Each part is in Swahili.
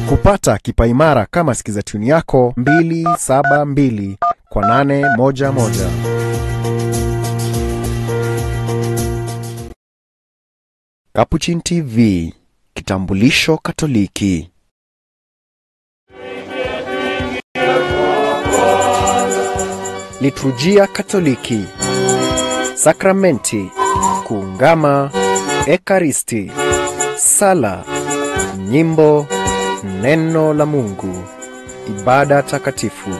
kupata kipaimara kama sikiza tuni yako 272 kwa 811 Capuchin TV, kitambulisho Katoliki. Liturujia Katoliki, sakramenti, kuungama, ekaristi, sala, nyimbo, neno la Mungu, ibada takatifu.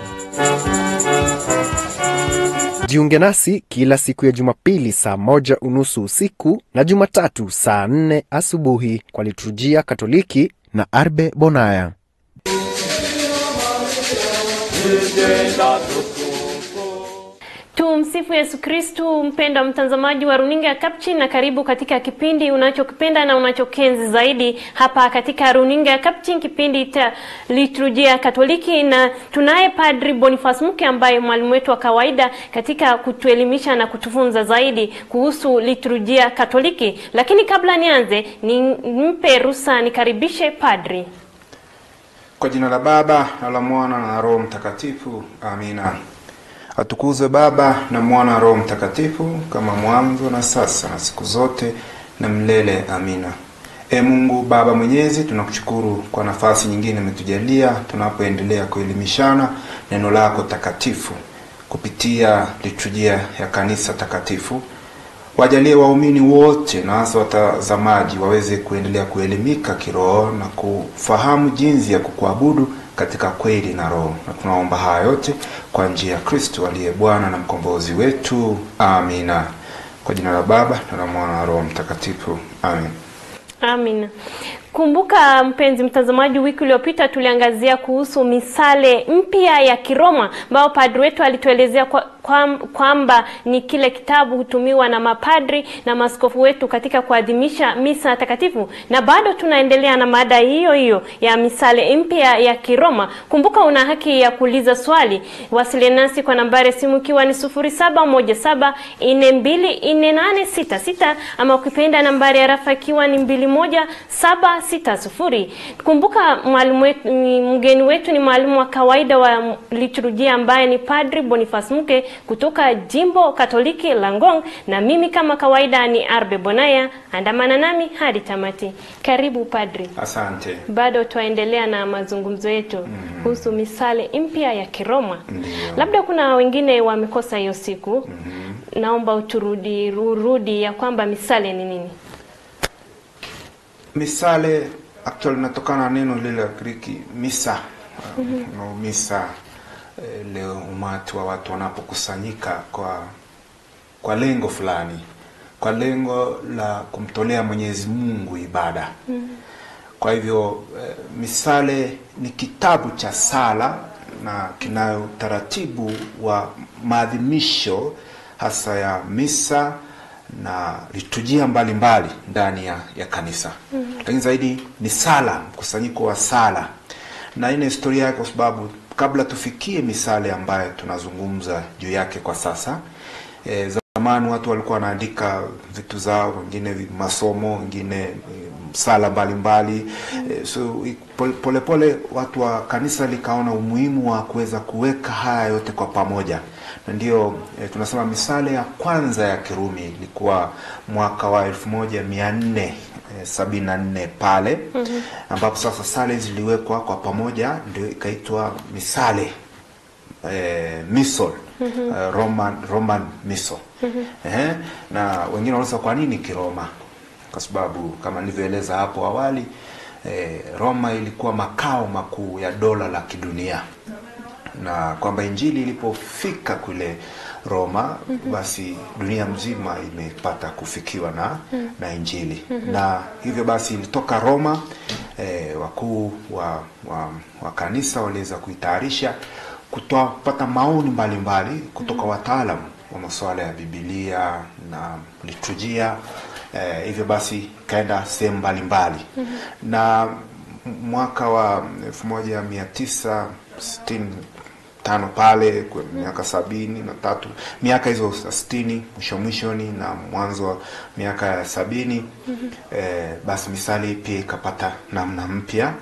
Jiunge nasi kila siku ya Jumapili saa moja unusu usiku na Jumatatu saa nne asubuhi kwa liturujia Katoliki na Arbe Bonaya. Tumsifu Yesu Kristu. Mpendwa mtazamaji wa runinga ya Capuchin, na karibu katika kipindi unachokipenda na unachokenzi zaidi hapa katika runinga ya Capuchin, kipindi cha liturujia Katoliki, na tunaye Padri Boniface Muke ambaye mwalimu wetu wa kawaida katika kutuelimisha na kutufunza zaidi kuhusu liturujia Katoliki. Lakini kabla nianze, nimpe ruhusa nikaribishe Padri. Kwa jina la Baba na la Mwana na Roho Mtakatifu, amina. Atukuzwe Baba na Mwana na Roho Mtakatifu, kama mwanzo na sasa na siku zote na milele, amina. E Mungu Baba Mwenyezi, tunakushukuru kwa nafasi nyingine umetujalia tunapoendelea kuelimishana neno lako takatifu kupitia liturujia ya kanisa takatifu. Wajalie waumini wote na hasa watazamaji waweze kuendelea kuelimika kiroho na kufahamu jinsi ya kukuabudu katika kweli na roho, na tunaomba haya yote kwa njia ya Kristo aliye Bwana na mkombozi wetu, amina. Kwa jina la Baba na la Mwana na Roho Mtakatifu, amin. Amina. Kumbuka mpenzi mtazamaji, wiki iliyopita tuliangazia kuhusu misale mpya ya Kiroma ambayo padri wetu alituelezea kwamba kwa, kwa ni kile kitabu hutumiwa na mapadri na maskofu wetu katika kuadhimisha misa takatifu, na bado tunaendelea na mada hiyo hiyo ya misale mpya ya Kiroma. Kumbuka una haki ya kuuliza swali, wasiliana nasi kwa nambari simu ikiwa ni 0717424866 ama ukipenda nambari ya rafa ikiwa ni 217 sita sufuri. Kumbuka mwalimu wetu, mgeni wetu ni mwalimu wa kawaida wa liturujia ambaye ni Padri Boniface Muke kutoka jimbo Katoliki la Ngong, na mimi kama kawaida ni Arbe Bonaya. Andamana nami hadi tamati. Karibu Padri. Asante. Bado twaendelea na mazungumzo yetu mm. kuhusu misale mpya ya Kiroma. Ndiyo. Labda kuna wengine wamekosa hiyo siku mm -hmm. Naomba uturudi urudi ya kwamba misale ni nini? Misale actually inatokana na neno lile la Griki misa. mm -hmm. No, misa eh, leo umati wa watu wanapokusanyika kwa kwa lengo fulani, kwa lengo la kumtolea Mwenyezi Mungu ibada. mm -hmm. Kwa hivyo eh, misale ni kitabu cha sala na kinayo utaratibu wa maadhimisho hasa ya misa na liturujia mbalimbali ndani ya, ya kanisa mm -hmm. Lakini zaidi ni sala, mkusanyiko wa sala, na ina historia yake, kwa sababu kabla tufikie misale ambayo tunazungumza juu yake kwa sasa e, zamani watu walikuwa wanaandika vitu zao, wengine masomo, wengine sala mbalimbali mm -hmm. E, so polepole pole watu wa kanisa likaona umuhimu wa kuweza kuweka haya yote kwa pamoja na ndio e, tunasema misale ya kwanza ya Kirumi ilikuwa mwaka wa elfu moja mia nne e, sabini na nne pale mm -hmm. ambapo sasa sale ziliwekwa kwa pamoja ndio ikaitwa misale e, misol mm -hmm. uh, Roman Roman misol mm -hmm. eh, na wengine wanauliza kwa nini Kiroma? Kwa sababu kama nilivyoeleza hapo awali e, Roma ilikuwa makao makuu ya dola la kidunia na kwamba injili ilipofika kule Roma mm -hmm. basi dunia mzima imepata kufikiwa na mm -hmm. na injili mm -hmm. na hivyo basi ilitoka Roma eh, wakuu wa, wa, wa kanisa waliweza kuitayarisha kutoa kupata maoni mbalimbali mbali, kutoka mm -hmm. wataalamu wa masuala ya Biblia na liturujia eh, hivyo basi ikaenda sehemu mbalimbali mm -hmm. na mwaka wa elfu moja mia tisa sitini tano pale kwa miaka sabini na tatu miaka hizo sitini mwisho mwishoni na mwanzo wa miaka ya sabini mm -hmm. eh, basi misali pia ikapata namna mpya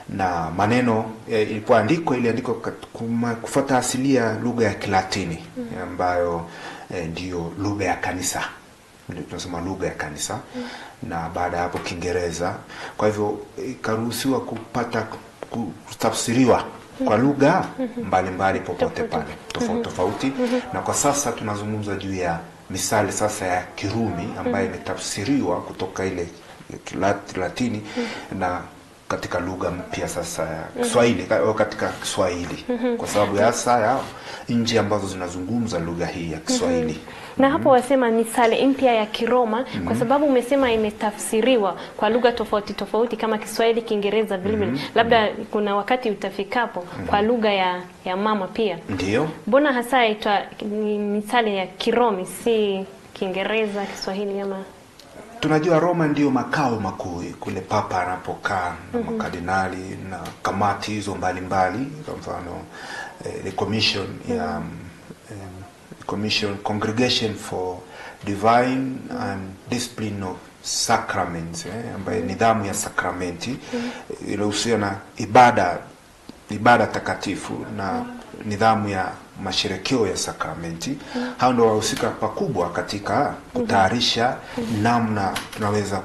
na maneno eh, ilipoandikwa iliandikwa kat- kuma- kufuata asilia lugha ya Kilatini ambayo eh, ndiyo lugha ya kanisa ndio tunasema lugha ya kanisa na baada ya hapo Kiingereza. Kwa hivyo ikaruhusiwa kupata ku- kutafsiriwa kwa lugha mbalimbali popote pale tofauti tofauti, na kwa sasa tunazungumza juu ya misali sasa ya Kirumi ambayo imetafsiriwa kutoka ile Kilat- Latini na katika lugha mpya sasa ya Kiswahili ka- katika Kiswahili kwa sababu ya hasa ya nchi ambazo zinazungumza lugha hii ya Kiswahili. na hapo wasema misale mpya ya Kiroma kwa sababu umesema imetafsiriwa kwa lugha tofauti tofauti kama Kiswahili, Kiingereza vile vile. Labda kuna wakati utafikapo kwa lugha ya, ya mama pia. Ndiyo. Mbona hasa itwa ni misale ya Kiromi si Kiingereza, Kiswahili ama Tunajua Roma ndiyo makao makuu kule papa anapokaa na makardinali na kamati hizo mbalimbali, kwa mfano eh, the commission ya um, em, commission congregation for divine and discipline of sacraments eh, ambayo nidhamu ya sakramenti eh, inahusiana na ibada ibada takatifu na nidhamu ya masherekeo ya sakramenti. Hao ndio wahusika pakubwa katika kutayarisha namna tunaweza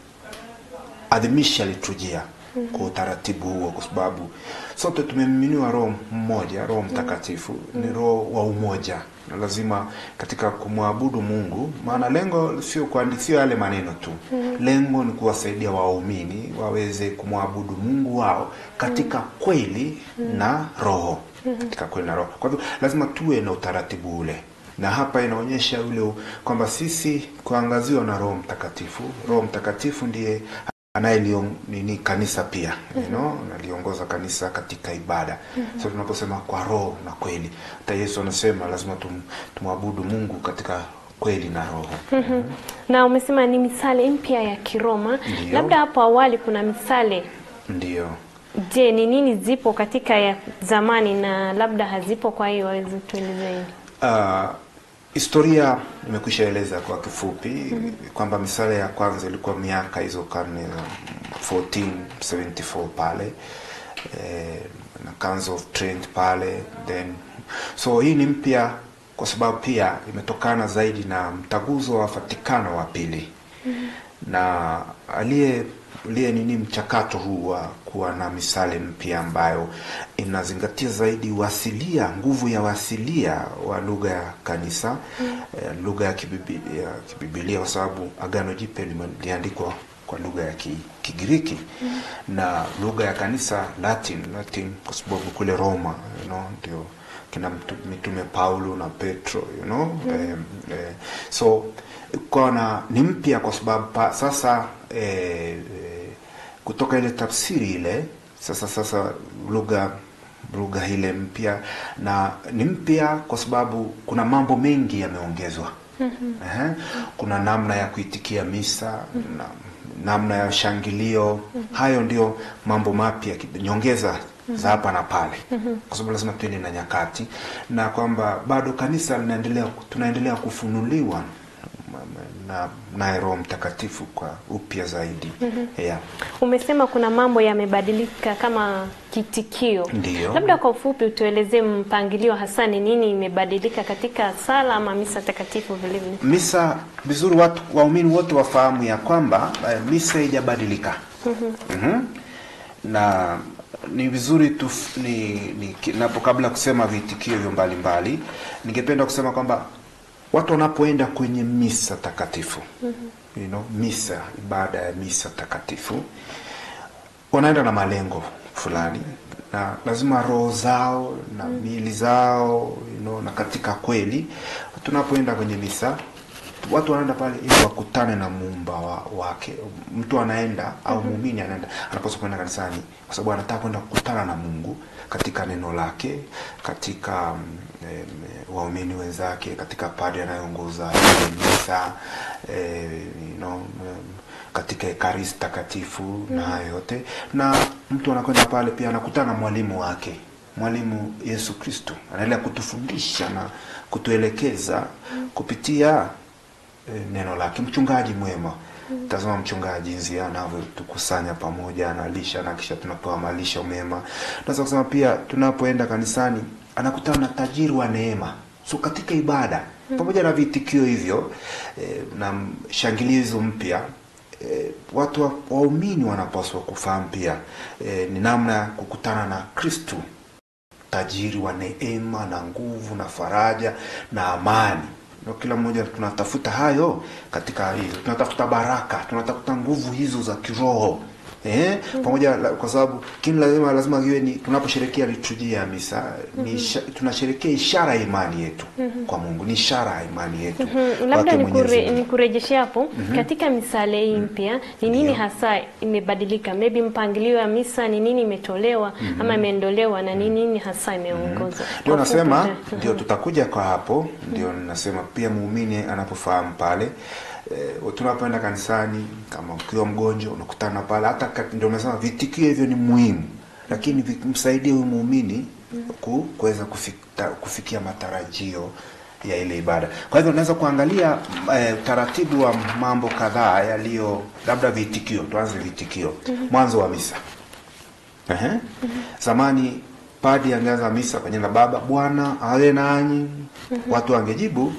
kuadhimisha liturujia kwa utaratibu huo, kwa sababu sote tumemiminiwa Roho mmoja, Roho Mtakatifu ni roho wa umoja, na lazima katika kumwabudu Mungu, maana lengo sio kuandi- sio yale maneno tu, lengo ni kuwasaidia waumini waweze kumwabudu Mungu wao katika kweli na roho, katika kweli na roho. Kwa hivyo lazima tuwe na utaratibu ule na hapa inaonyesha ule u- kwamba sisi kuangaziwa na Roho Mtakatifu. Roho Mtakatifu ndiye anayelion nini kanisa pia you know, analiongoza kanisa katika ibada. So tunaposema kwa roho na kweli, hata Yesu anasema lazima tum, tumwabudu Mungu katika kweli na roho. na umesema ni misale mpya ya Kiroma. Ndiyo. Labda hapo awali kuna misale Ndiyo. Je, ni nini zipo katika ya zamani na labda hazipo? Kwa hiyo waweze tuelezeni. Uh, historia nimekwisha eleza kwa kifupi kwamba misale ya kwanza ilikuwa miaka hizo karne za 1474 pale eh, na Council of Trent pale then so hii ni mpya kwa sababu pia imetokana zaidi na mtaguzo wa Vatikano wa pili na aliye aliye nini mchakato huu wa kuwa na misale mpya ambayo inazingatia zaidi uasilia, nguvu ya uasilia wa lugha ya kanisa eh, lugha ya kibibi- ya kibibilia, kwa sababu Agano Jipya lime- liliandikwa kwa lugha ya ki, Kigiriki na lugha ya kanisa Latin, Latin kwa sababu kule Roma you know, ndio kina mtu- mitume Paulo na Petro you know eh, eh, so kwa na ni mpya kwa sababu pa, sasa eh, eh, kutoka ile tafsiri ile sasa sasa lugha lugha ile mpya na ni mpya kwa sababu kuna mambo mengi yameongezwa. Ehe. Kuna namna ya kuitikia misa na namna ya shangilio. Hayo ndio mambo mapya, kid- nyongeza za hapa na pale, kwa sababu lazima tuende na nyakati, na kwamba bado kanisa linaendelea, tunaendelea kufunuliwa na naye Roho Mtakatifu kwa upya zaidi. Yeah. Umesema kuna mambo yamebadilika kama kitikio. Ndiyo. Labda kwa ufupi utuelezee mpangilio hasa ni nini imebadilika katika sala ama misa takatifu vile vile. Misa vizuri, watu waumini wote wafahamu ya kwamba eh, misa haijabadilika. Mhm. na ni vizuri tu ni, ni napo kabla ya kusema viitikio hivyo mbalimbali, ningependa kusema kwamba watu wanapoenda kwenye misa takatifu you know, misa ibada ya misa takatifu wanaenda na malengo fulani na lazima roho zao na miili zao you know, na katika kweli tunapoenda kwenye misa watu wanaenda pale ili wakutane na muumba wa, wake. Mtu anaenda au muumini anaenda anapaswa kwenda kanisani kwa sababu anataka kwenda kukutana na Mungu katika neno lake, katika mm, em, waumini wenzake, katika padre anayeongoza ile misa eh, you know, em, katika ekaristi takatifu na hayo yote, na mtu anakwenda pale pia anakutana na mwalimu wake mwalimu Yesu Kristo anaendelea kutufundisha na kutuelekeza kupitia eh, neno lake, mchungaji mwema tazama mchungaji jinsi anavyotukusanya pamoja analisha na kisha tunapewa malisho mema tunaweza kusema pia tunapoenda kanisani anakutana na tajiri wa neema so katika ibada pamoja na vitikio hivyo eh, na shangilizo mpya eh, watu wa- waumini wanapaswa kufahamu pia eh, ni namna ya kukutana na kristu tajiri wa neema na nguvu na faraja na amani na kila mmoja tunatafuta hayo katika hali hizo tunatafuta baraka tunatafuta nguvu hizo za kiroho Eh, pamoja la- kwa sababu kini lazima lazima iwe ni tunaposherekea liturujia ya misa ni isha, tunasherekea ishara ya imani yetu kwa Mungu ni ishara ya imani yetu Mm, labda kwake Mwenyezi nikure, Mungu. nikurejeshe hapo katika misale hii mpya ni nini Ndio. hasa imebadilika maybe mpangilio wa misa ni nini imetolewa ama imeondolewa na ni nini hasa imeongozwa ndio Kwa nasema fupi, ndio tutakuja kwa hapo ndio nasema pia muumini anapofahamu pale e, tunapoenda kanisani kama ukiwa mgonjwa unakutana pale hata kat- ndio nasema vitikio hivyo ni muhimu lakini vi- msaidie huyu muumini ku- kuweza kufika, kufikia matarajio ya ile ibada kwa hivyo unaweza kuangalia eh, utaratibu wa mambo kadhaa yaliyo labda vitikio tuanze vitikio mwanzo wa misa Ehe. Zamani padi angeanza misa kwa jina la Baba, Bwana awe nanyi. Watu wangejibu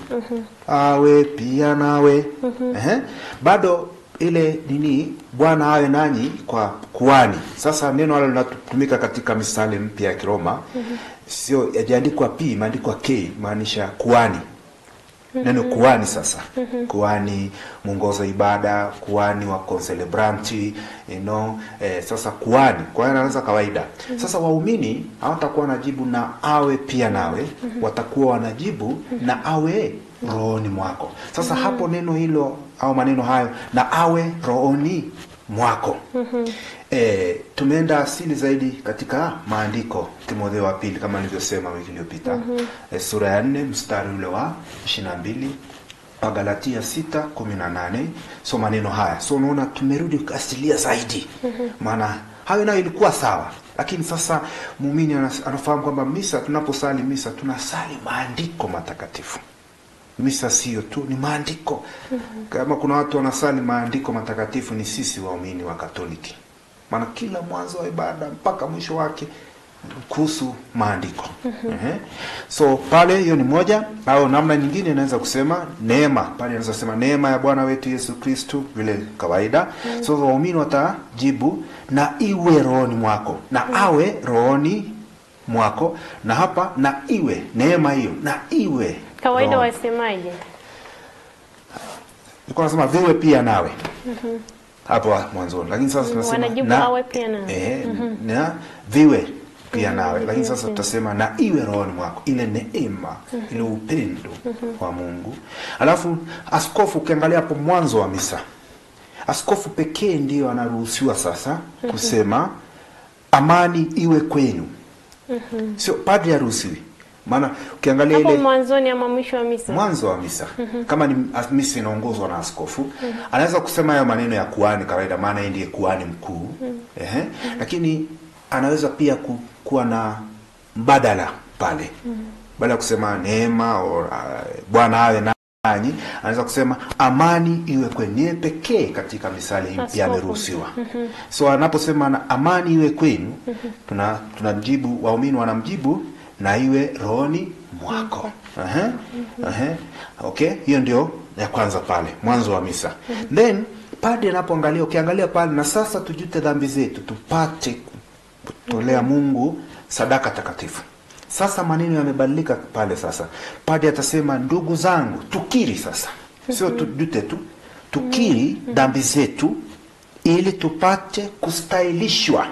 awe pia nawe. Ehe. Bado ile nini, Bwana awe nanyi kwa kuani. Sasa neno hilo linatumika katika misali mpya ya Kiroma, sio yajaandikwa p, imeandikwa k, maanisha kuani neno kuani sasa kuani mwongoza ibada kuani wa concelebranti you know, eh, sasa kuani kuani anaanza kawaida sasa waumini hawatakuwa wanajibu na awe pia nawe watakuwa wanajibu na awe rohoni mwako sasa hapo neno hilo au maneno hayo na awe rohoni mwako E, tumeenda asili zaidi katika maandiko Timotheo wa pili kama nilivyosema wiki iliyopita e, sura ya nne mstari ule wa ishirini na mbili Wagalatia sita kumi na nane so maneno haya so unaona tumerudi asilia zaidi maana hayo nayo ilikuwa sawa lakini sasa muumini anas- anafahamu kwamba misa tunaposali misa tunasali maandiko matakatifu misa sio tu ni maandiko kama kuna watu wanasali maandiko matakatifu ni sisi waumini wa katoliki maana kila mwanzo wa ibada mpaka mwisho wake kuhusu maandiko Ehe. so pale hiyo ni moja au namna nyingine inaweza kusema neema pale inaweza kusema neema ya bwana wetu yesu kristu vile kawaida so waumini watajibu na iwe rohoni mwako na awe rohoni mwako na hapa na iwe neema hiyo na iwe kawaida rohoni. wasemaje Nilikuwa nasema viwe pia nawe hapo mwanzoni, lakini sasa tunasema wanajibu awe pia nawe. eh, na viwe pia nawe, lakini sasa tutasema na iwe rohoni mwako, ile neema ile upendo wa Mungu. Alafu askofu, ukiangalia hapo mwanzo wa misa, askofu pekee ndiyo anaruhusiwa sasa kusema amani iwe kwenu, sio padri haruhusiwi. Maana ukiangalia hapo ile mwanzoni ama mwisho wa misa mwanzo wa misa kama ni as- misa inaongozwa na askofu anaweza kusema hayo maneno ya kuhani kawaida maana yeye ndiye kuhani mkuu ehe lakini anaweza pia ku, kuwa na mbadala pale baada ya kusema neema or, uh, bwana awe nanyi anaweza kusema amani iwe kwenu niye pekee katika misali hii pia Askofu. ameruhusiwa so anaposema na amani iwe kwenu tuna tunamjibu waumini wanamjibu na iwe rohoni mwako Ehe, ehe. okay hiyo ndio ya kwanza pale mwanzo wa misa then padi anapoangalia ukiangalia pale na sasa tujute dhambi zetu tupate kutolea mungu sadaka takatifu sasa maneno yamebadilika pale sasa padi atasema ndugu zangu tukiri sasa sio tujute tu tukiri dhambi zetu ili tupate kustahilishwa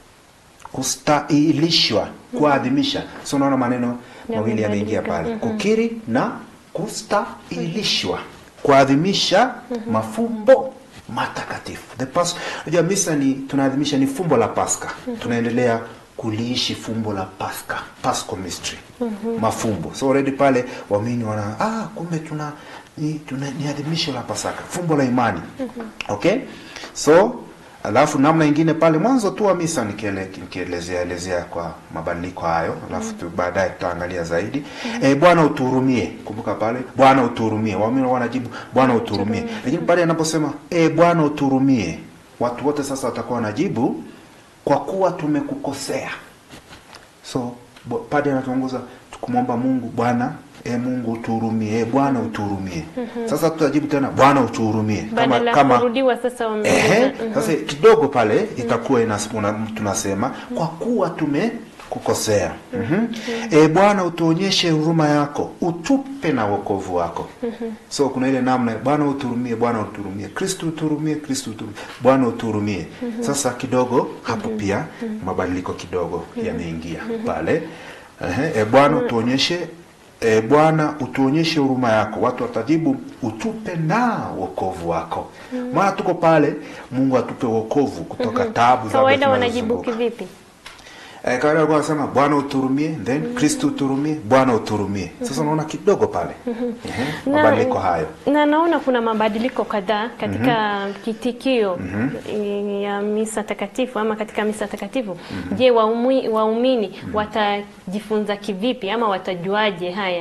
kustahilishwa kuadhimisha so unaona maneno mawili yameingia pale kukiri na kustahilishwa kuadhimisha mafumbo matakatifu the pas unajua misa ni tunaadhimisha ni fumbo la paska tunaendelea kuliishi fumbo la paska pasco mystery mafumbo so already pale waamini wana ah kumbe tuna ni, tuna, ni adhimisho la pasaka fumbo la imani okay so Alafu namna ingine pale mwanzo tu wa misa nikiele- nikielezea elezea kwa mabadiliko hayo, alafu tu baadaye tutaangalia zaidi. Eh, Bwana utuhurumie. Kumbuka pale Bwana utuhurumie. Waamini wanajibu Bwana utuhurumie. Lakini pale anaposema eh, Bwana utuhurumie, watu wote sasa watakuwa wanajibu kwa kuwa tumekukosea. So bo- padre anatuongoza kumwomba Mungu, Bwana e Mungu utuhurumie, e Bwana utuhurumie. Sasa tutajibu tena Bwana utuhurumie badala ya kurudiwa sasa Ehe, wameuliza. sasa kidogo pale itakuwa inas- una- tunasema kwa kuwa tumekukosea. Mhm. E Bwana utuonyeshe huruma yako, utupe na wokovu wako. So kuna ile namna Bwana uturumie, Bwana uturumie, Kristo uturumie, Kristo uturumie, Bwana uturumie. Sasa kidogo hapo pia mabadiliko kidogo yameingia pale. Ehe, e Bwana utuonyeshe E Bwana utuonyeshe huruma yako. Watu watajibu utupe na wokovu wako. Maana tuko pale, Mungu atupe wokovu kutoka taabu za Kawaida wanajibu kivipi? Eh, kawaida walikuwa wanasema Bwana uturumie, then Kristo uturumie, Bwana uturumie. Sasa unaona kidogo pale. Ehe, Na- Mabadiliko hayo. na naona kuna mabadiliko kadhaa katika kitikio ya misa takatifu ama katika misa takatifu. Je, waumi- waumini watajifunza kivipi ama watajuaje haya?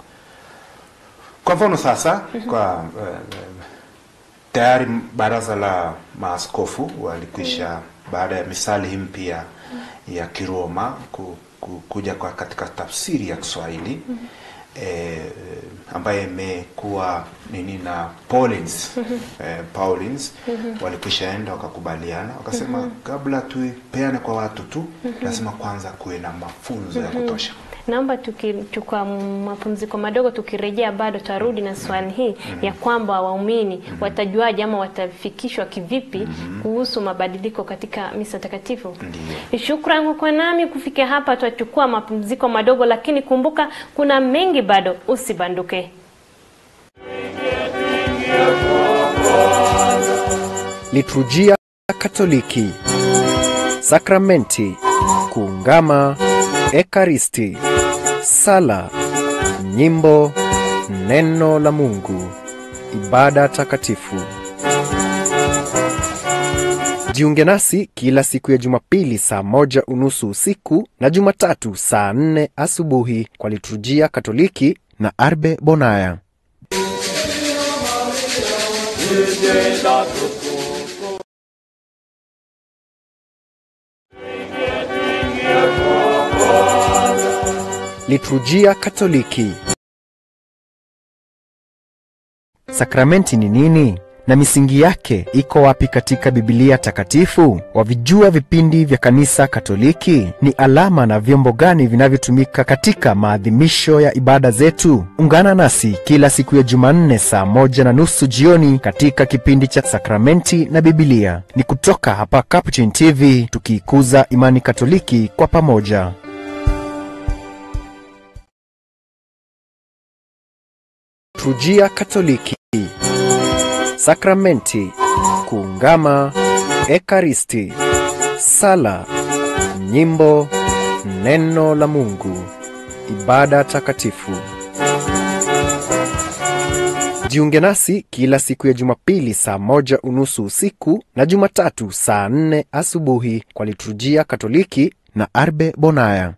Kwa mfano sasa kwa eh, tayari baraza la maaskofu walikwisha baada ya misali hii mpya ya Kiroma ku, ku, kuja kwa katika tafsiri ya Kiswahili eh, ambaye imekuwa nini na Paulins eh, Paulins walikwisha enda wakakubaliana wakasema kabla tuipeane kwa watu tu lazima kwanza kuwe na mafunzo ya kutosha. Naomba tukichukua mapumziko madogo, tukirejea bado tarudi na swali hii ya kwamba waumini watajuaje ama watafikishwa kivipi kuhusu mabadiliko katika misa takatifu. Ndiyo. Shukrani kwa nami kufikia hapa, tutachukua mapumziko madogo, lakini kumbuka kuna mengi bado, usibanduke. Liturujia Katoliki, sakramenti, kuungama, ekaristi, sala, nyimbo, neno la Mungu, ibada takatifu. Jiunge nasi kila siku ya Jumapili saa moja unusu usiku na Jumatatu saa nne asubuhi kwa liturujia Katoliki na Arbe Bonaya. Liturujia Katoliki. Sakramenti ni nini na misingi yake iko wapi katika Biblia takatifu? Wavijua vipindi vya Kanisa Katoliki? Ni alama na vyombo gani vinavyotumika katika maadhimisho ya ibada zetu? Ungana nasi kila siku ya Jumanne saa moja na nusu jioni katika kipindi cha Sakramenti na Biblia. Ni kutoka hapa Capuchin TV, tukiikuza imani Katoliki kwa pamoja. Liturujia Katoliki. Sakramenti, kuungama, ekaristi, sala, nyimbo, neno la Mungu, ibada takatifu. Jiunge nasi kila siku ya Jumapili saa moja unusu usiku na Jumatatu saa nne asubuhi kwa liturujia Katoliki na Arbe Bonaya.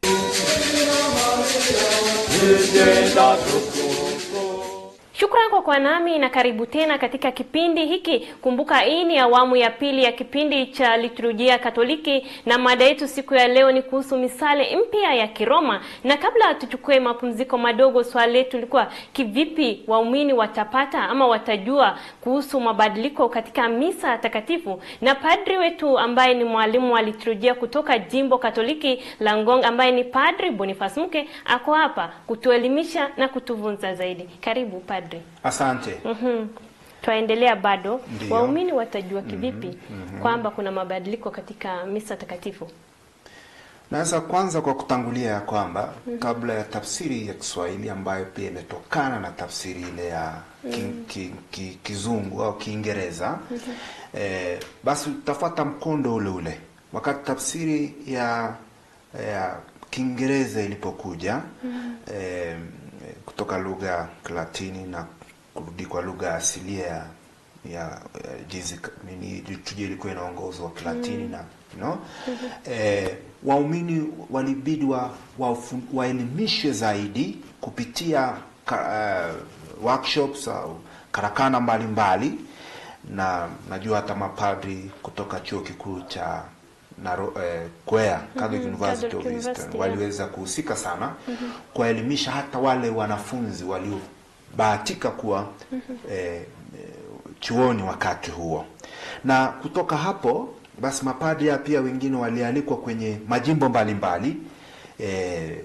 Shukrani kwa kuwa nami na karibu tena katika kipindi hiki. Kumbuka hii ni awamu ya pili ya kipindi cha liturujia Katoliki, na mada yetu siku ya leo ni kuhusu misale mpya ya Kiroma. Na kabla tuchukue mapumziko madogo, swali letu lilikuwa kivipi waumini watapata ama watajua kuhusu mabadiliko katika misa takatifu, na padri wetu ambaye ni mwalimu wa liturujia kutoka jimbo Katoliki la Ngong, ambaye ni Padri Boniface Muke, ako hapa kutuelimisha na kutuvunza zaidi. Karibu padri. Asante. Mhm. Twaendelea bado. Ndiyo. Waumini watajua kivipi kwamba kuna mabadiliko katika misa takatifu? Naweza kwanza kwa kutangulia ya kwamba kabla ya tafsiri ya Kiswahili ambayo pia imetokana na tafsiri ile ya ki, ki, ki, Kizungu au Kiingereza eh, basi utafuata mkondo ule ule. Wakati tafsiri ya ya Kiingereza ilipokuja eh, kutoka lugha ya Kilatini na kurudi kwa lugha asilia ya ya ya jinsi ka- nini liturujia ilikuwa inaongozwa Kilatini na you know? eh, waumini walibidi wa, wafu- waelimishwe zaidi kupitia ka, uh, workshops au karakana mbalimbali na najua hata mapadri kutoka chuo kikuu cha Naro, eh, Kwea Catholic University Catholic of Eastern University, yeah. waliweza kuhusika sana kuwaelimisha hata wale wanafunzi waliobahatika kuwa eh, eh, chuoni wakati huo, na kutoka hapo basi mapadri pia wengine walialikwa kwenye majimbo mbalimbali eh,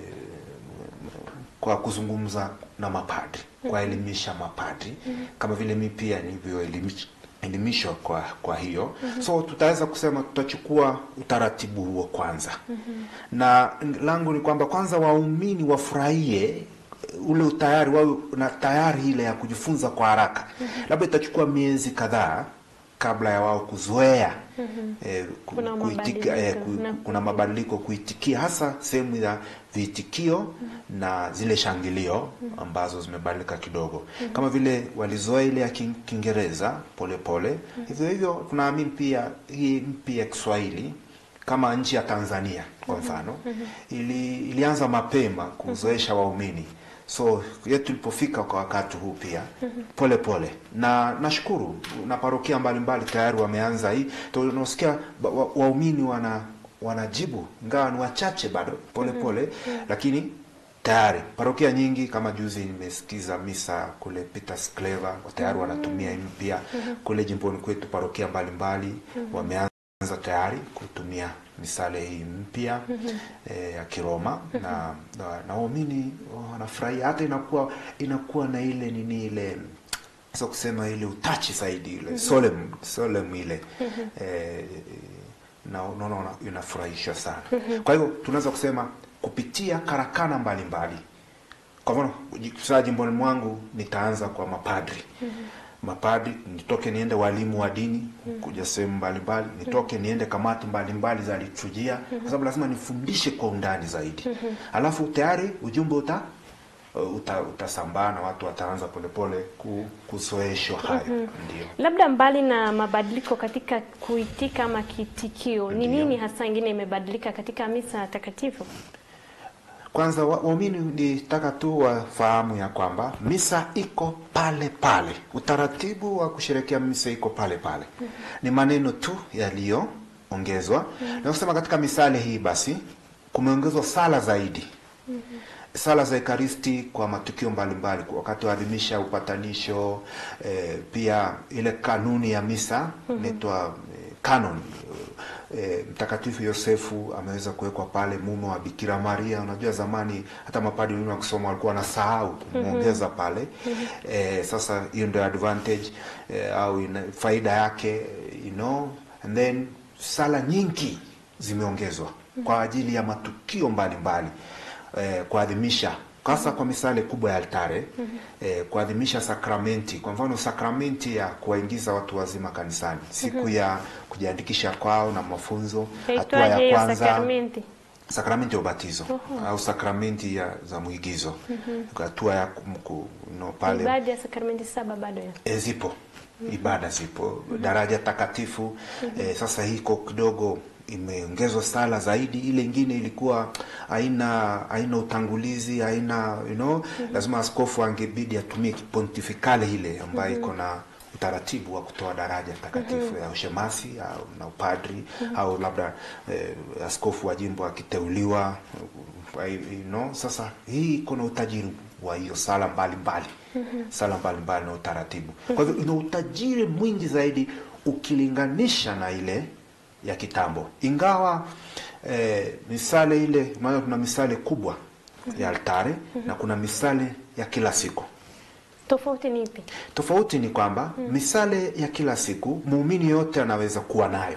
kwa kuzungumza na mapadri kuwaelimisha mapadri kama vile mi pia nilivyoelimishwa kwa kwa hiyo so tutaweza kusema tutachukua utaratibu huo kwanza na langu ni kwamba kwanza waumini wafurahie ule utayari wawe na tayari ile ya kujifunza kwa haraka labda itachukua miezi kadhaa kabla ya wao kuzoea eh, ku- Kuna kuitika, eh, mabadiliko, ku- na- kuna mabadiliko kuitikia hasa sehemu ya viitikio na zile shangilio ambazo zimebadilika kidogo kama vile walizoea ile ya Kin- Kiingereza polepole hivyo hivyo tunaamini pia hii mpya ya Kiswahili kama nchi ya Tanzania kwa mfano ili, ilianza mapema kuzoesha waumini so yetu tulipofika kwa wakati huu pia pole pole na nashukuru na parokia mbalimbali tayari wameanza hii tunasikia ba- wa- waumini wana wanajibu ingawa ni wachache bado pole pole lakini tayari parokia nyingi kama juzi nimesikiza misa kule Peters Clever tayari wanatumia hii mpya kule jimboni kwetu parokia mbalimbali wameanza tayari kutumia misale hii mpya eh, ya Kiroma na na- na waumini wanafurahia hata inakuwa inakuwa na ile nini ile sasa kusema ile utachi zaidi ile solemn solemn ile eh, na unaona una- inafurahisha sana kwa hivyo tunaweza kusema kupitia karakana mbalimbali kwa mfano saa jimboni mwangu nitaanza kwa mapadri mapadri nitoke niende walimu wa dini kuja sehemu mbalimbali nitoke niende kamati mbalimbali za liturujia kwa sababu lazima nifundishe kwa undani zaidi alafu tayari ujumbe uta uta, utasambaa na watu wataanza polepole ku, kuzoeshwa hayo ndio Labda mbali na mabadiliko katika kuitika ama kiitikio, ni Ndiyo. nini hasa ingine imebadilika katika misa takatifu? Kwanza wa- waumini nitaka tu wafahamu ya kwamba misa iko pale pale, utaratibu wa kusherekea misa iko pale pale, ni maneno tu yaliyoongezwa. Na kusema katika misale hii basi kumeongezwa sala zaidi sala za ekaristi kwa matukio mbalimbali kwa wakati wa adhimisha upatanisho eh, pia ile kanuni ya misa inaitwa eh, canon eh, mtakatifu yosefu ameweza kuwekwa pale mume wa bikira maria unajua zamani hata mapadi wengine wakisoma walikuwa wanasahau kumwongeza pale eh, sasa hiyo ndio advantage eh, au ina, faida yake you know and then sala nyingi zimeongezwa kwa ajili ya matukio mbalimbali eh, kuadhimisha hasa kwa misale kubwa ya altare eh, kuadhimisha sakramenti. Kwa mfano sakramenti ya kuwaingiza watu wazima kanisani, siku ya kujiandikisha kwao na mafunzo, hatua Yaitwaje ya hiyo kwanza sakramenti? sakramenti ya ubatizo au sakramenti ya za mwigizo, hatua ya kum- ku- no, pale Baadhi ya sakramenti saba bado ya E, zipo ibada zipo daraja takatifu e, sasa hiko kidogo imeongezwa sala zaidi ile ingine ilikuwa haina haina utangulizi haina you know lazima askofu angebidi atumie kipontifikale ile ambayo iko na utaratibu wa kutoa daraja takatifu ya ushemasi au na upadri au labda eh, askofu wa jimbo akiteuliwa eh, you know, sasa hii iko na utajiri wa hiyo sala mbalimbali sala mbalimbali na utaratibu kwa hivyo ina utajiri mwingi zaidi ukilinganisha na ile ya kitambo ingawa eh, misale ile maana kuna misale kubwa ya altare na kuna misale ya kila siku tofauti ni ipi? Tofauti ni kwamba misale ya kila siku muumini yote anaweza kuwa nayo,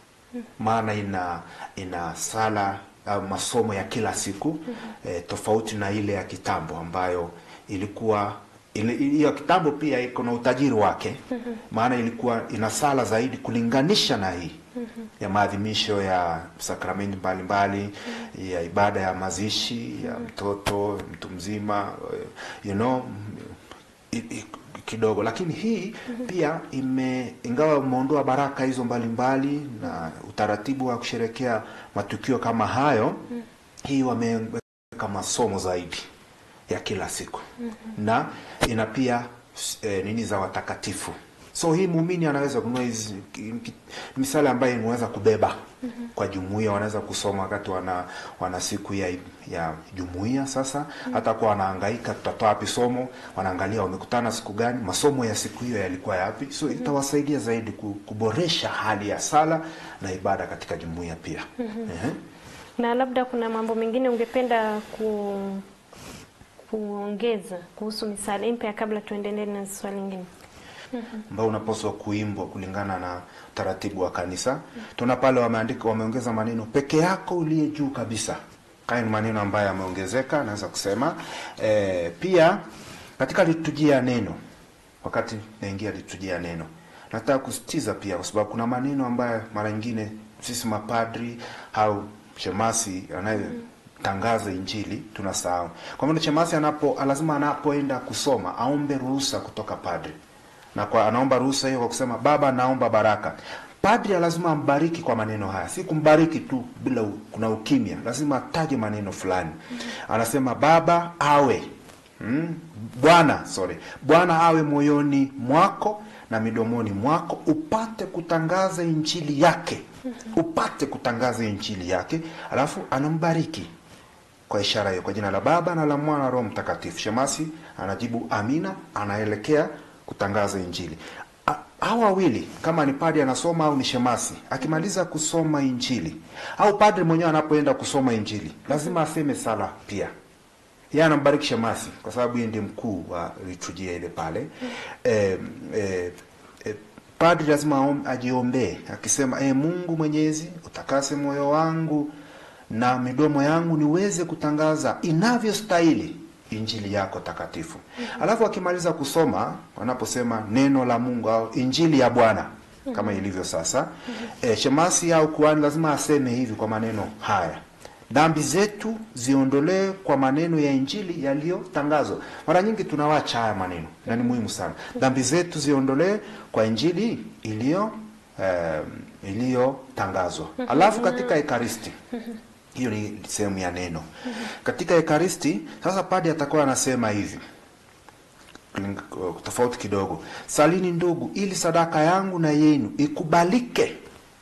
maana ina ina sala au masomo ya kila siku eh, tofauti na ile ya kitambo ambayo ilikuwa ile ile ya kitambo pia iko na utajiri wake, maana ilikuwa ina sala zaidi kulinganisha na hii ya maadhimisho ya sakramenti mbalimbali ya ibada ya mazishi ya mtoto mtu mzima eh, you know i- i- kidogo lakini hii pia ime ingawa umeondoa baraka hizo mbalimbali na utaratibu wa kusherekea matukio kama hayo hii wameweka masomo zaidi ya kila siku na ina pia e, nini za watakatifu so hii muumini anaweza kununua hizi ki- ki- misali ambayo imeweza kubeba kwa jumuiya wanaweza kusoma wakati wana wana siku ya ya jumuiya sasa hata kuwa wanahangaika tutatoa wapi somo wanaangalia wamekutana siku gani masomo ya siku hiyo yalikuwa yapi so itawasaidia zaidi ku- kuboresha hali ya sala na ibada katika jumuiya pia Ehe. Na labda kuna mambo mengine ungependa ku kuongeza kuhusu misale mpya kabla tuendelee na swali lingine. ambao unapaswa kuimbwa kulingana na utaratibu wa kanisa. Tuna pale wameandika, wameongeza maneno peke yako uliye juu kabisa. Haya ni maneno ambayo yameongezeka, naweza kusema e, pia katika liturujia ya neno, wakati naingia liturujia ya neno, nataka kusitiza pia, kwa sababu kuna maneno ambayo mara nyingine sisi mapadri au shemasi anayetangaza injili tunasahau. Kwa maana shemasi anapo lazima anapoenda kusoma aombe ruhusa kutoka padri na kwa anaomba ruhusa hiyo kwa kusema baba naomba baraka padri lazima ambariki kwa maneno haya si kumbariki tu bila u, kuna ukimya lazima ataje maneno fulani anasema baba awe mm, bwana sorry bwana awe moyoni mwako na midomoni mwako upate kutangaza injili yake upate kutangaza injili yake alafu anambariki kwa ishara hiyo kwa jina la baba na la mwana na roho mtakatifu shemasi anajibu amina anaelekea kutangaza injili A- hawa wawili kama ni padri anasoma au ni shemasi akimaliza kusoma injili au padri mwenyewe anapoenda kusoma injili lazima aseme sala pia yeye anambariki shemasi kwa sababu yeye ndiye mkuu wa liturujia ile pale eh, eh, eh, padri lazima aom- ajiombee akisema e mungu mwenyezi utakase moyo wangu na midomo yangu niweze kutangaza inavyostahili injili yako takatifu alafu akimaliza kusoma wanaposema neno la mungu au injili ya bwana kama ilivyo sasa e, shemasi au kuani lazima aseme hivi kwa maneno haya dhambi zetu ziondolee kwa maneno ya injili yaliyotangazwa mara nyingi tunawacha haya maneno na ni muhimu sana dhambi zetu ziondolee kwa injili iliyo eh, iliyotangazwa alafu katika ekaristi hiyo ni sehemu ya neno katika ekaristi sasa padi atakuwa anasema hivi Kuling- tofauti kidogo salini ndugu ili sadaka yangu na yenu ikubalike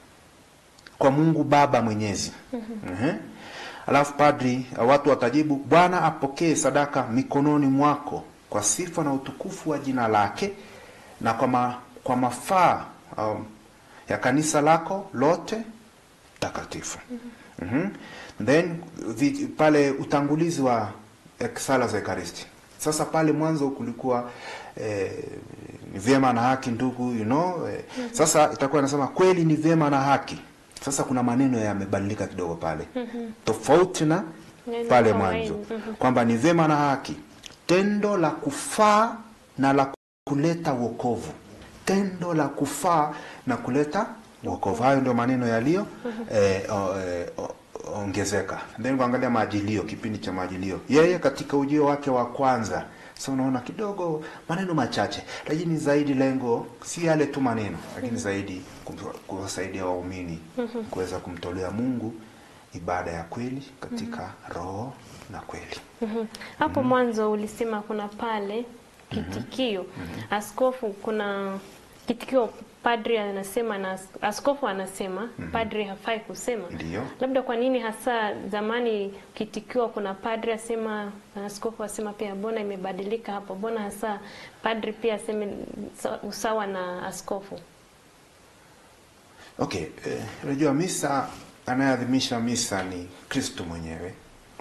kwa mungu baba mwenyezi Mhm. alafu padri watu watajibu bwana apokee sadaka mikononi mwako kwa sifa na utukufu wa jina lake na kwa, ma, kwa mafaa um, ya kanisa lako lote takatifu mm-hmm. then vi, pale utangulizi wa ek- sala za ekaristi sasa pale mwanzo kulikuwa eh, ni vyema na haki ndugu you know eh, sasa itakuwa inasema kweli ni vyema na haki sasa kuna maneno yamebadilika kidogo pale tofauti na Neno pale kawaida. mwanzo Mhm. kwamba ni vyema na haki tendo la kufaa na la kuleta wokovu tendo la kufaa na kuleta wokovu hayo ndio maneno yaliyo eh, o- eh, o- ongezeka then kuangalia maajilio kipindi cha maajilio yeye katika ujio wake wa kwanza sa unaona kidogo maneno machache lakini zaidi lengo si yale tu maneno lakini zaidi kum- kuwasaidia waumini kuweza kumtolea mungu ibada ya kweli katika roho na kweli Mhm. Hapo mwanzo ulisema kuna pale kitikio. Askofu kuna kitikio padri anasema na as- askofu anasema padri hafai kusema. Ndiyo. Labda kwa nini hasa zamani kitikio kuna padri asema na askofu asema pia mbona imebadilika hapo? Mbona hasa padri pia aseme sa- usawa na askofu? okay eh, unajua misa anayeadhimisha misa ni kristo mwenyewe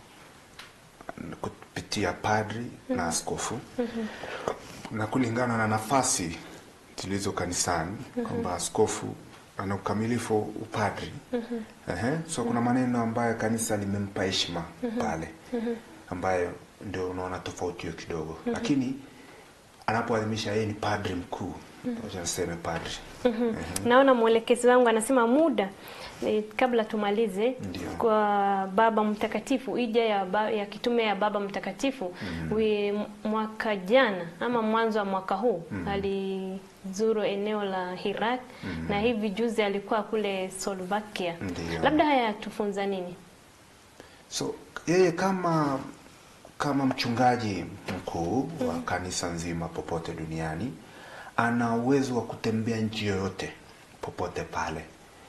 kupitia padri na askofu na kulingana na nafasi zilizo kanisani kwamba askofu ana ukamilifu upadri Ehe, so kuna maneno ambayo kanisa limempa heshima pale ambayo ndio unaona tofauti hiyo kidogo lakini anapoadhimisha yeye ni padri mkuu wacha niseme padri. Naona mwelekezi wangu anasema muda eh, kabla tumalize Ndio. kwa Baba Mtakatifu, ija ya, ba, ya kitume ya Baba Mtakatifu wi mwaka jana ama mwanzo wa mwaka huu alizuru eneo la Iraq na hivi juzi alikuwa kule Slovakia. Ndio. Labda haya yatufunza nini? So yeye kama kama mchungaji mkuu wa kanisa nzima popote duniani ana uwezo wa kutembea nchi yoyote popote pale,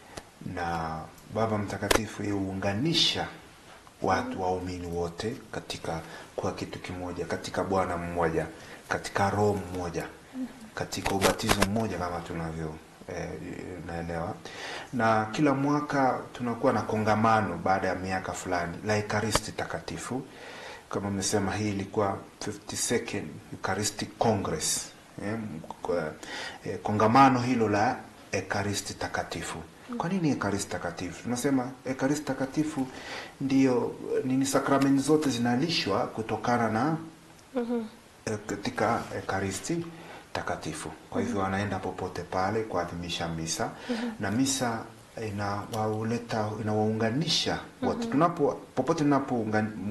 na Baba Mtakatifu yeye huunganisha watu waumini wote katika kwa kitu kimoja, katika Bwana mmoja, katika Roho mmoja, katika ubatizo mmoja kama tunavyo eh, naelewa. Na kila mwaka tunakuwa na kongamano baada ya miaka fulani la Ekaristi Takatifu. Kama mmesema, hii ilikuwa 52nd Eucharistic Congress eh, kwa- eh, kongamano hilo la Ekaristi Takatifu. Kwa nini Ekaristi Takatifu? Tunasema Ekaristi Takatifu ndiyo nini, sakramenti zote zinalishwa kutokana na eh, katika Ekaristi Takatifu. Kwa hivyo wanaenda popote pale kuadhimisha misa na misa inawauleta inawaunganisha wote tunapo popote tunapo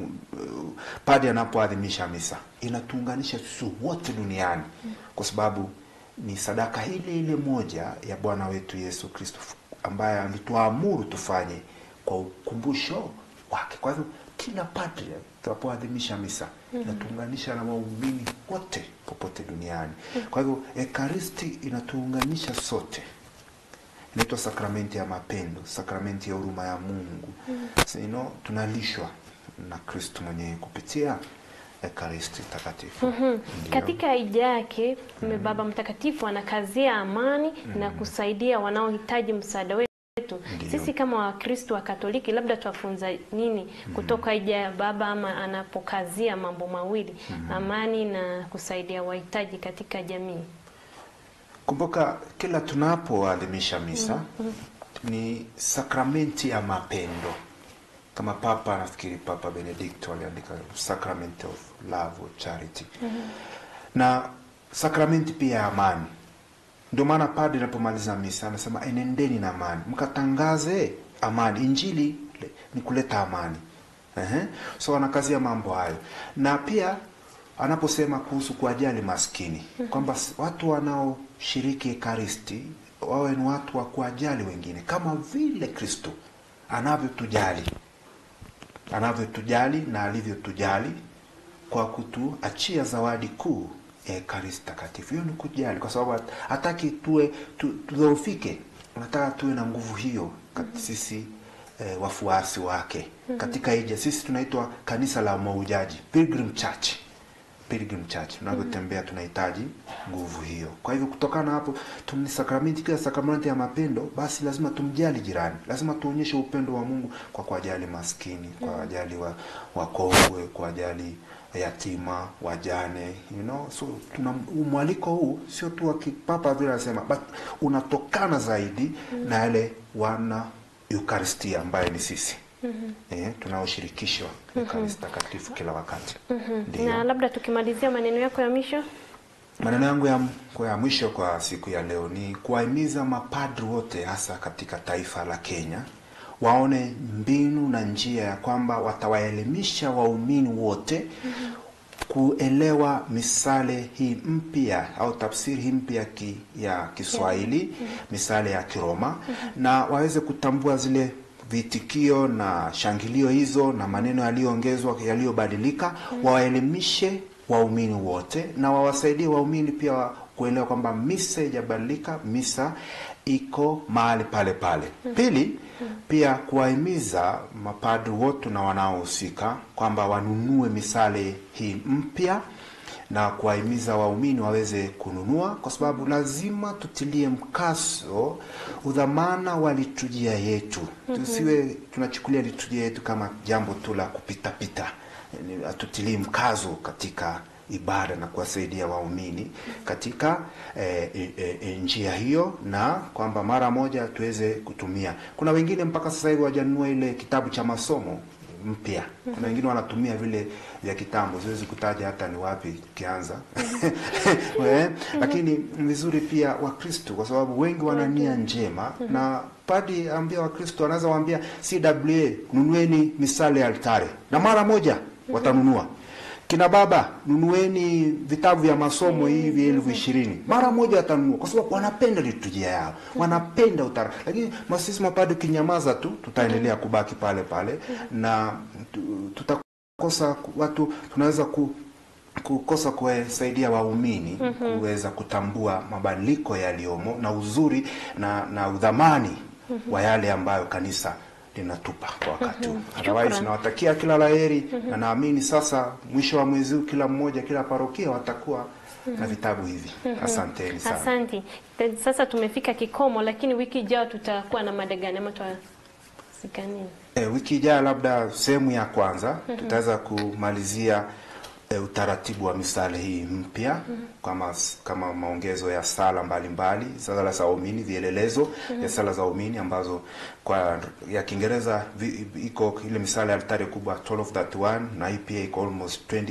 padi anapoadhimisha misa inatuunganisha sisi wote duniani kwa sababu ni sadaka ile ile moja ya Bwana wetu Yesu Kristo ambaye alituamuru tufanye kwa ukumbusho wake. Kwa hivyo kila padri tunapoadhimisha misa inatuunganisha na waumini wote popote duniani. Kwa hivyo Ekaristi inatuunganisha sote, inaitwa sakramenti ya mapendo, sakramenti ya huruma ya Mungu. So, you know, tunalishwa na Kristo mwenyewe kupitia Ekaristi takatifu. Ndio. Katika hija yake mm Baba Mtakatifu anakazia amani na kusaidia wanaohitaji msaada wetu. Ndio. Sisi kama Wakristo wa Katoliki labda twafunza nini kutoka hija ya Baba ama anapokazia mambo mawili, amani na kusaidia wahitaji katika jamii? Kumbuka kila tunapoadhimisha misa ni sakramenti ya mapendo, kama Papa nafikiri Papa Benedicto aliandika sacrament of love or charity, na sakramenti pia ya amani. Ndio maana padre anapomaliza misa anasema enendeni na amani, mkatangaze amani. Injili le- ni kuleta amani. Ehe. So anakazia mambo hayo, na pia anaposema kuhusu kuwajali maskini kwamba s- watu wanaoshiriki Ekaristi wawe ni watu wa kuwajali wengine kama vile Kristo anavyotujali anavyotujali na alivyotujali kwa kutuachia zawadi kuu ya Ekaristi Takatifu. Hiyo ni kujali, kwa sababu hat- hataki tuwe tu- tudhoofike, anataka tuwe na nguvu hiyo kati sisi eh, wafuasi wake katika hija. Sisi tunaitwa kanisa la maujaji, Pilgrim Church Pilgrim Church tunavyotembea tunahitaji nguvu hiyo. Kwa hivyo kutokana na hapo tumni sakramenti, kila sakramenti ya mapendo, basi lazima tumjali jirani, lazima tuonyeshe upendo wa Mungu kwa kuwajali maskini, kwa wajali wa wakongwe, kwa wajali yatima, wajane, you know. So tuna mwaliko huu sio tu wa kipapa vile anasema, but unatokana zaidi na yale wana Eucharistia ambaye ni sisi eh, tunaoshirikishwa Ekaristi Takatifu kila wakati. Ndio. Na labda tukimalizia maneno yako ya mwisho. Maneno yangu ya, kwa ya mwisho kwa siku ya leo ni kuwahimiza mapadri wote hasa katika taifa la Kenya waone mbinu na njia ya kwamba watawaelimisha waumini wote kuelewa misale hii mpya au tafsiri hii mpya ki, ya Kiswahili misale ya Kiroma na waweze kutambua zile vitikio na shangilio hizo na maneno yaliyoongezwa yaliyobadilika, wawaelimishe waumini wote na wawasaidie waumini pia wa- kuelewa kwamba misa haijabadilika, misa iko mahali pale pale. Pili, pia kuwahimiza mapadri wote na wanaohusika kwamba wanunue misale hii mpya na kuwahimiza waumini waweze kununua, kwa sababu lazima tutilie mkazo udhamana wa liturujia yetu. Tusiwe tunachukulia liturujia yetu kama jambo tu la kupitapita. Ni- Hatutilii mkazo katika ibada na kuwasaidia waumini katika eh, eh, eh, njia hiyo, na kwamba mara moja tuweze kutumia. Kuna wengine mpaka sasa hivi wajanunua ile kitabu cha masomo mpya. Kuna wengine wanatumia vile vya kitambo, siwezi kutaja hata ni wapi kianza Eh, lakini ni vizuri pia Wakristo kwa sababu wengi wana nia njema na padi ambia Wakristo anaweza waambia CWA nunueni misale ya altare na mara moja watanunua. Kina baba nunueni vitabu vya masomo hivi elfu ishirini mara moja watanunua, kwa sababu wanapenda liturujia yao, wanapenda utara. Lakini masisi mapadi, ukinyamaza tu, tutaendelea kubaki pale pale na tu- tutakosa ku- watu, tunaweza ku kukosa kuwasaidia waumini kuweza kutambua mabadiliko yaliyomo na uzuri na, na udhamani wa yale ambayo kanisa linatupa kwa wakati huu. Otherwise Shukran. nawatakia kila laheri na naamini sasa mwisho wa mwezi huu kila mmoja kila parokia watakuwa na vitabu hivi. Asanteni sana. Asante. Te- Sasa tumefika kikomo, lakini wiki ijayo tutakuwa na mada gani ama tutasika nini? E, wiki ijayo labda sehemu ya kwanza tutaweza kumalizia e, utaratibu wa misale hii mpya kama kama maongezo ya sala mbalimbali, sala za waumini, vielelezo ya sala za waumini ambazo kwa ya Kiingereza vi- iko ile misale ya altare kubwa 1231 na hii pia iko almost 20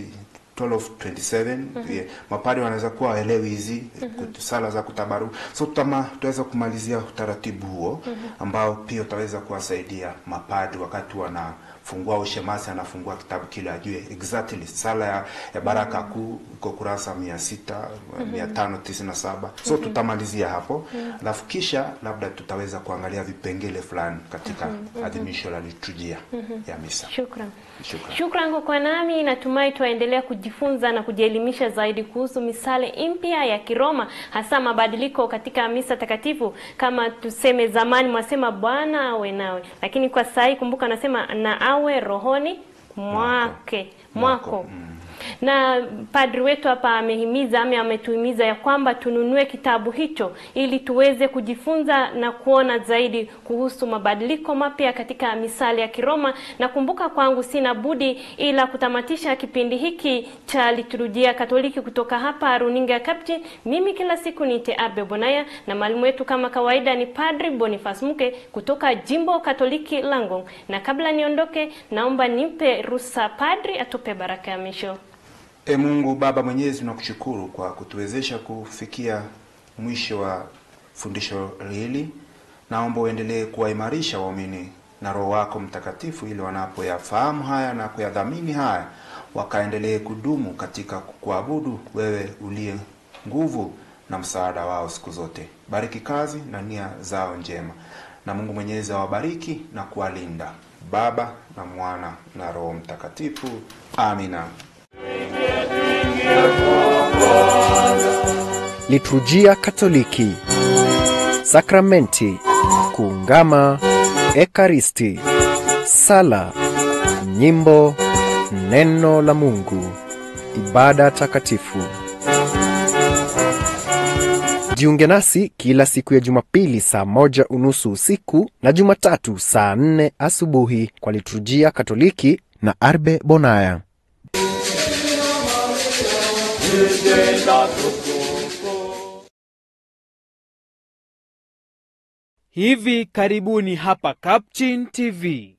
1227 yeah. Mapadri wanaweza kuwa waelewi hizi kut- sala za kutabaru, so tutama tutaweza kumalizia utaratibu huo ambao pia utaweza kuwasaidia mapadri wakati wanafungua ushemasi, anafungua kitabu kile ajue exactly sala ya, ya baraka kuu iko kurasa mia sita mia tano tisini na saba so tutamalizia hapo, alafu kisha labda tutaweza kuangalia vipengele fulani katika adhimisho la liturujia ya misa. Shukran. Shukran. Shukran kwa kuwa nami. Natumai twaendelea kujifunza na kujielimisha zaidi kuhusu misale mpya ya Kiroma, hasa mabadiliko katika misa takatifu. Kama tuseme zamani mwasema Bwana awe nawe, lakini kwa sasa hii kumbuka, anasema na awe rohoni mwake Mwako. mwako na padri wetu hapa amehimiza ama ametuhimiza ya kwamba tununue kitabu hicho ili tuweze kujifunza na kuona zaidi kuhusu mabadiliko mapya katika misali ya Kiroma. Na kumbuka kwangu sina budi ila kutamatisha kipindi hiki cha liturujia Katoliki kutoka hapa runinga ya Captain. Mimi kila siku niite Arbe Bonaya na mwalimu wetu kama kawaida ni Padri Boniface Muke kutoka Jimbo Katoliki Langong. Na kabla niondoke, naomba nimpe ruhusa padri atupe baraka ya misho. E Mungu Baba Mwenyezi, tunakushukuru kwa kutuwezesha kufikia mwisho wa fundisho hili. Naomba uendelee kuwaimarisha waumini na Roho wako Mtakatifu, ili wanapoyafahamu haya na kuyadhamini haya, wakaendelee kudumu katika kuabudu wewe uliye nguvu na msaada wao siku zote. Bariki kazi na nia zao njema, na Mungu Mwenyezi awabariki na kuwalinda, Baba na Mwana na Roho Mtakatifu. Amina. Liturujia Katoliki, sakramenti, kuungama, ekaristi, sala, nyimbo, neno la Mungu, ibada takatifu. Jiunge nasi kila siku ya Jumapili saa moja unusu usiku na Jumatatu saa nne asubuhi kwa liturujia Katoliki na Arbe Bonaya. Hivi karibuni hapa Captain TV.